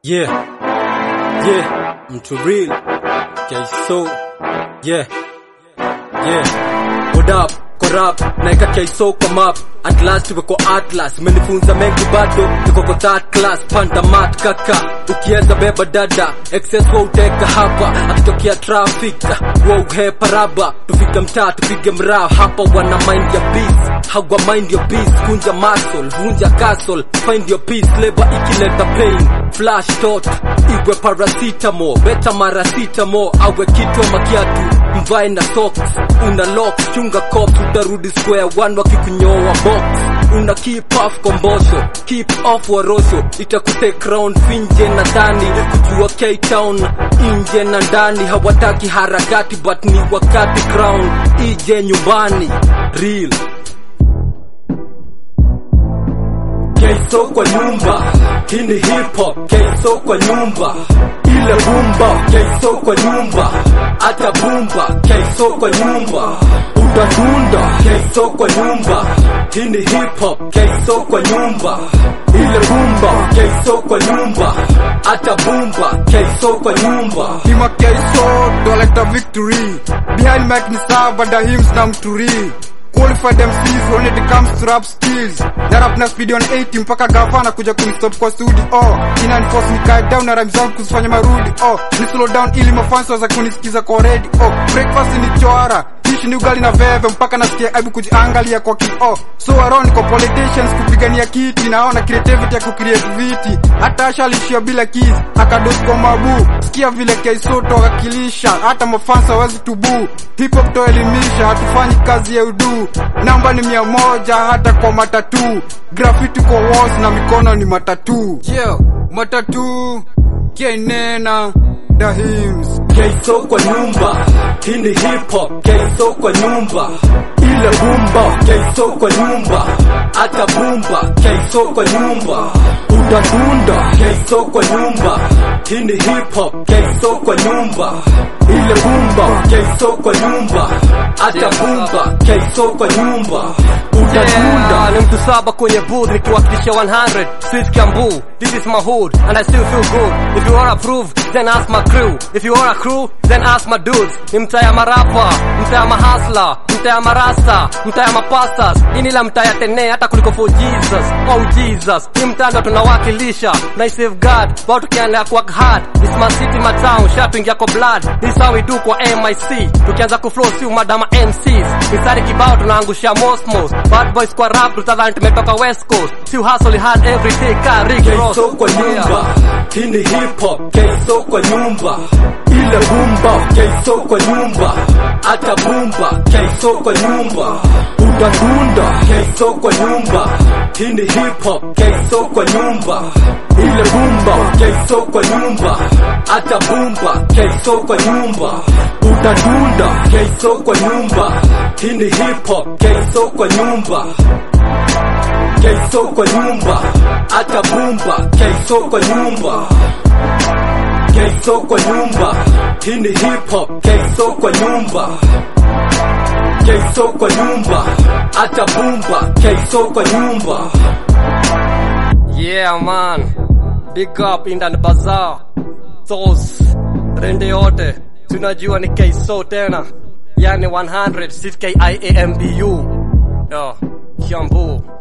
Yeah, yeah, mtu real Kaiso, yeah, yeah. What up, corrupt, naika Kaiso kwa map At last tuwe kwa atlas, menifunza mengi bado Niko kwa third class, panda mat kaka Ukienda beba dada, excess wa uteka hapa Akitokea traffic, wa uhepa raba Tufike mtaa, tupige mraa Hapa wana mind ya peace Hawa mind your peace, kunja muscle, vunja castle Find your peace, labor ikileta pain Flash thought, iwe paracetamol Beta maracetamo, awe kitu ama kiatu Mvae na socks, una locks Chunga cops, utarudi square one wakikunyoa box Una keep off kombosho, keep off warosho Itakute crown finje na dhani Kujua K-Town, inje na ndani Hawataki harakati but ni wakati crown Ije nyumbani, real Keiso kwa nyumba, hii ni hip hop. Keiso kwa nyumba, ile bumba. Keiso kwa nyumba, ata bumba. Keiso kwa nyumba, utadunda. Keiso kwa nyumba, hii ni hip hop. Keiso kwa nyumba, ile bumba. Keiso kwa nyumba, ata bumba. Keiso kwa nyumba. Hima Keiso, doleta victory Behind mic ni sawa da hymns na mturi Qualified MCs when it comes to rap skills Na rap na speed on 80 mpaka gavana kuja kunistop kwa studio oh Ina enforce nikae down na rhymes zangu kuzifanya marudi oh Ni slow down ili mafans waza kunisikiza kwa ready oh Breakfast ni chwara Dishi ni ugali na veve mpaka nasikia aibu kujiangalia kwa kioo So around kwa politicians kupigania kiti naona creativity ya kucreate viti hata Asha alishia bila keys akados kwa mabu sikia vile Keiso tokakilisha hata mafansa hawezi tubu hip hop toelimisha hatufanyi kazi ya udu namba ni mia moja hata kwa matatu graffiti kwa walls na mikono ni matatu yeah, matatu kienena the hymns Keiso kwa nyumba, hii ni hip hop. Keiso kwa nyumba, ile bumba. Keiso kwa nyumba, ata bumba. Keiso kwa nyumba, utadunda. Keiso kwa nyumba, hii ni hip hop. Keiso kwa nyumba, ile bumba. Keiso kwa nyumba, ata bumba. Keiso kwa nyumba, utadunda. Yeah, ni mtu saba kwenye booth nikiwakilisha 100 Sweet Kiambu, this is my hood and I still feel good If you wanna prove, then ask my crew If you wanna crew, then ask my dudes Ni mtaa ya marapa, mtaa ya mahasla, mtaa ya marasta, mtaa ya mapastas Ini la mtaa ya tene hata kuliko for Jesus, oh Jesus Ni mtaa ndo tunawakilisha, na I safeguard, bao tukiandaa work hard This my city, my town, shaping yako blood This how we do kwa MIC Tukianza kuflow si umadama MCs Misari kibao tunaangusha mosmos Bad boys kwa rap tutadhani tumetoka west coast Si hustle hard every day ka Rick Ross Keiso kwa nyumba, hii ni hip hop. Keiso kwa nyumba, ile bumba. Keiso kwa nyumba, ata bumba. Keiso kwa nyumba, utadunda. Keiso kwa nyumba, hii ni hip hop. Keiso kwa nyumba, ile bumba. Keiso kwa nyumba, ata bumba. Keiso kwa nyumba, utadunda. Keiso kwa nyumba, hii ni hip hop. Keiso kwa nyumba Keiso kwa nyumba, ata bumba. Keiso kwa nyumba, Keiso kwa nyumba, hii ni hip hop. Keiso kwa nyumba, Keiso kwa nyumba, ata bumba. Keiso kwa nyumba. Yeah man Big up Indan Bazaar Tos Rende yote Tunajua ni Keiso tena Yani 100 CKIAMBU Yo Kiambu